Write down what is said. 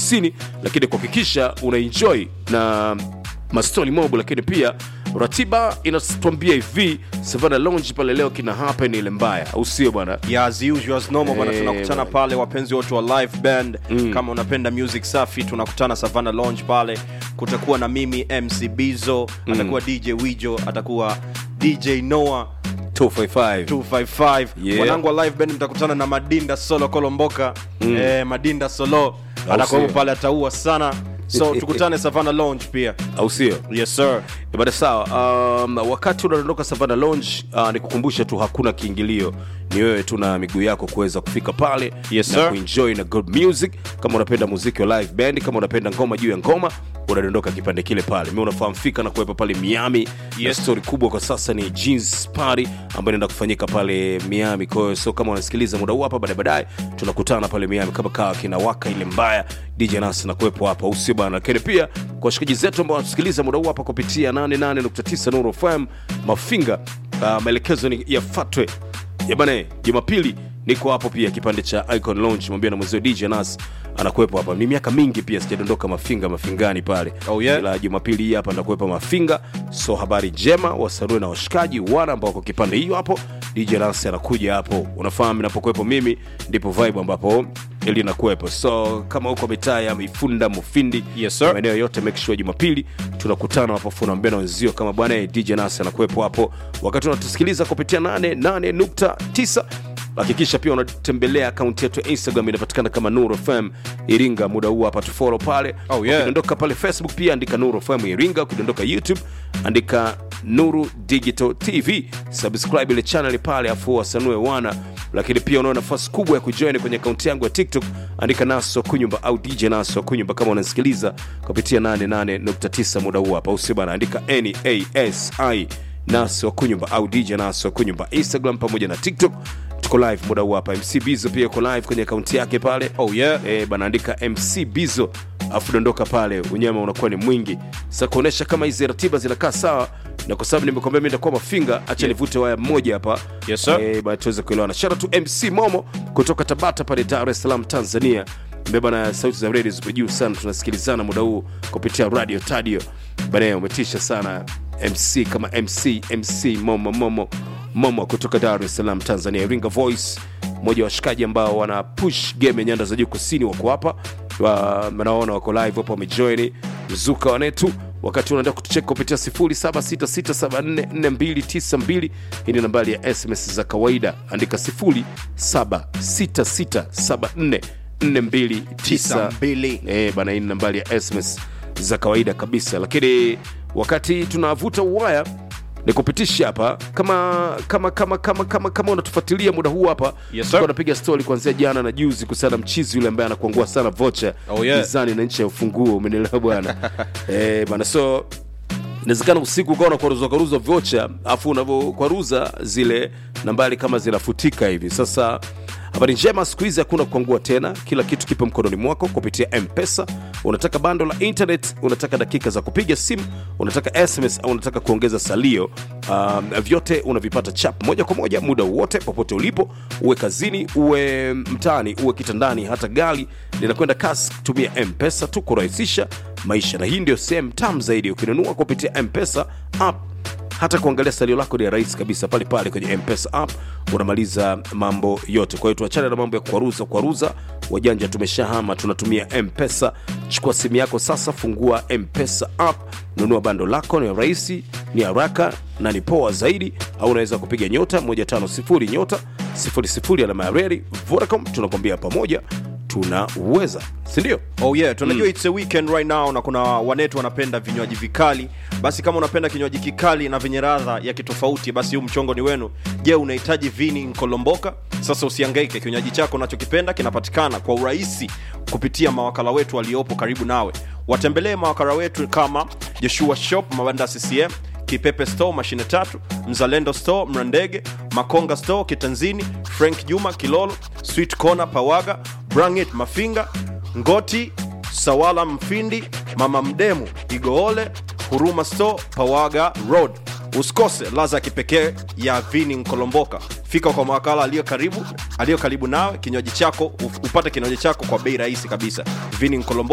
kusini lakini kuhakikisha unaenjoy na mastori mob lakini pia ratiba inatuambia hivi savana lounge pale leo kina happen ile mbaya au sio bwana Yeah, as usual as normal bwana Eh, tunakutana bwana. pale wapenzi wote wa live band kama unapenda music safi tunakutana savana lounge pale kutakuwa na mimi mc bizo atakuwa dj wijo atakuwa dj noah 255 255 Yeah. mwanangu wa live band mtakutana na madinda solo kolomboka eh, madinda solo atakuwepo sio? pale ataua sana so tukutane savana lounge pia au sio yes sir bada sawa um, wakati unaondoka savana lounge uh, nikukumbusha tu hakuna kiingilio ni wewe tu na miguu yako kuweza kufika pale Yes, na sir. kuenjoy na good music kama unapenda muziki wa live band kama unapenda ngoma juu ya ngoma unadondoka kipande kile pale mi unafahamu fika na kuwepa pale miami yes. stori kubwa kwa sasa ni jeans party ambayo inaenda kufanyika pale miami kwa hiyo so kama unasikiliza muda huu hapa baadaye baadaye tunakutana pale miami kama kawa kinawaka ile mbaya dj nas na kuwepo hapa usio bana lakini pia kwa washikaji zetu ambao wanatusikiliza muda huu hapa kupitia 88.9 nuru fm mafinga uh, maelekezo ni yafatwe yabane jumapili niko hapo pia kipande cha icon launch mwambia na mwezio dj nas anakuwepo hapa ni miaka mingi pia sijadondoka mafinga mafingani pale Oh, yeah? ila jumapili hii hapa ndakuwepa mafinga so habari njema wasarue na washikaji wana ambao kwa kipande hiyo hapo dj nas anakuja hapo unafahamu inapokuwepo mimi ndipo vibe ambapo ili nakuwepo so kama huko mitaa ya mifunda mufindi Yes, sir. maeneo yote make sure jumapili tunakutana hapo funaambia na wenzio kama bwana eh, dj nas anakuwepo hapo wakati unatusikiliza kupitia 88.9 hakikisha pia unatembelea akaunti yetu ya instagram inapatikana kama nuru fm iringa muda huu hapa tufolo pale Oh, yeah. ukidondoka pale facebook pia andika nuru fm iringa ukidondoka youtube andika nuru digital tv subscribe ile channel pale afu wasanue wana lakini pia unao nafasi kubwa ya kujoin kwenye akaunti yangu ya tiktok andika naso kunyumba au dj naso kunyumba kama unasikiliza kupitia 88.9 muda huu hapa usibana andika nasi naso kunyumba au dj naso kunyumba instagram pamoja na tiktok tuko live muda huu hapa mc bizo pia uko live kwenye akaunti yake pale oh yeah e, banaandika mc bizo afu dondoka pale unyama unakuwa ni mwingi sa kuonyesha kama hizi ratiba zinakaa sawa na kwa sababu nimekwambia mi nitakuwa mafinga hacha nivute waya mmoja hapa Yes, sir. e, bana tuweze kuelewana shara tu mc momo kutoka tabata pale dar es salaam tanzania mbeba na sauti za redio zipo juu sana tunasikilizana muda huu kupitia radio tadio banaye umetisha sana mc kama mc mc momo momo momo kutoka dar es salaam tanzania iringa voice mmoja wa washikaji ambao wana push game ya nyanda za juu kusini wako hapa Wa- naona wako live hapo wamejoini mzuka wanetu wakati unaenda kutucheka kupitia 0766744292 hii ni nambari ya sms za kawaida andika 0766744292 mbili Eh, bana hii ni nambari ya sms za kawaida kabisa lakini wakati tunavuta uwaya ni kupitisha hapa kama kama kama kama kama kama unatufuatilia muda huu hapa Yes, sir. tulikuwa napiga stori kuanzia jana na juzi kuhusiana na mchizi yule ambaye anakuangua sana vocha Oh, yeah. mizani na nchi ya ufunguo umenielewa bwana eh, bana so inawezekana usiku ukawa unakwaruza kwaruza vocha afu unavyokwaruza zile nambari kama zinafutika hivi sasa habari njema siku hizi hakuna kuangua tena kila kitu kipo mkononi mwako kupitia mpesa unataka bando la internet unataka dakika za kupiga simu unataka sms au unataka kuongeza salio um, vyote unavipata chap moja kwa moja muda wote popote ulipo uwe kazini uwe mtaani uwe kitandani hata gari linakwenda kasi kutumia mpesa tu kurahisisha maisha na hii ndio sehemu tam zaidi ukinunua kupitia mpesa app hata kuangalia salio lako ni rahisi kabisa pale pale kwenye mpesa app unamaliza mambo yote kwa hiyo tuachane na mambo ya kuaruza kuaruza wajanja tumeshahama tunatumia mpesa chukua simu yako sasa fungua mpesa app nunua bando lako ni rahisi ni haraka na ni poa zaidi au unaweza kupiga nyota 150 nyota 00 alama ya reri vodacom tunakwambia pamoja tunaweza sindio oh yeah tunajua it's a weekend right now na kuna wanetu wanapenda vinywaji vikali basi kama unapenda kinywaji kikali na vyenye radha ya kitofauti basi huu mchongo ni wenu je unahitaji vini nkolomboka sasa usiangaike kinywaji chako unachokipenda kinapatikana kwa urahisi kupitia mawakala wetu waliopo karibu nawe watembelee mawakala wetu kama joshua shop mabanda ccm kipepe store mashine tatu mzalendo store mrandege makonga store kitanzini frank juma kilolo sweet corner pawaga brangit mafinga ngoti sawala mfindi mama mdemu igoole huruma store pawaga road usikose laza ya kipekee ya vini nkolomboka fika kwa mawakala aliyo karibu aliyo karibu nawe kinywaji chako upate kinywaji chako kwa bei rahisi kabisa vini nkolomboka